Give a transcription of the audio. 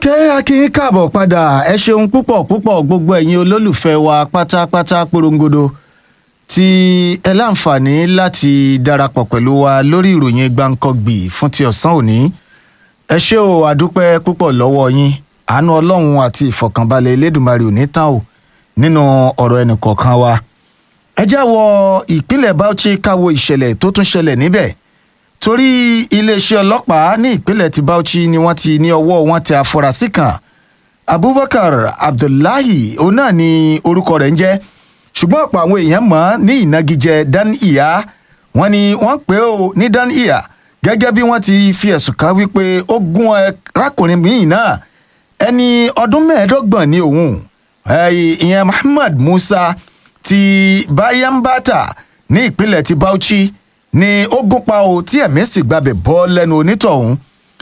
ok akin káàbọ̀ padà ẹ ṣeun púpọ̀ púpọ̀ gbogbo ẹ̀yin olólùfẹ́ wa pátápátá porongodo tí ẹ láǹfààní láti darapọ̀ pẹ̀lú wa lórí ìròyìn gbàǹkangbì fún ti ọ̀sán òní ẹ ṣé o àdúpẹ́ púpọ̀ lọ́wọ́ yín àánú ọlọ́run àti ìfọ̀kànbalẹ̀ elédùnmarè ò ní tán o nínú ọ̀rọ̀ ẹnìkọ̀ọ̀kan wa ẹ já wọ ìpínlẹ̀ Bauchi káwo ìṣẹ̀lẹ̀ tó tún ṣẹlẹ̀ níbẹ̀ torí iléeṣẹ́ ọlọ́pàá ní ìpínlẹ̀ ti Bauchi ni wọ́n ti ní ọwọ́ wọn tẹ afurasí kan Abubakar Abdullahi òun náà ni orúkọ rẹ̀ ń jẹ́ ṣùgbọ́n ọ̀pọ̀ àwọn èèyàn mọ̀ ọ́n ní ìnagijẹ Dan Iya wọ́n ní wọ́n pè ó ní Dan Iya gẹ́gẹ́ bí wọ́n ti fi ẹ̀sùn kàn wípé ó gún arákùnrin míì náà ẹni ọdún mẹ́ẹ̀ẹ́dọ́gbọ̀n ní òun ìyẹn Muhammad Musa ti Bayambata ní ìpínlẹ̀ ti Bauchi ni ó gún pa o tí ẹ̀mí sì gbabẹ̀ bọ́ lẹ́nu onítọ̀hún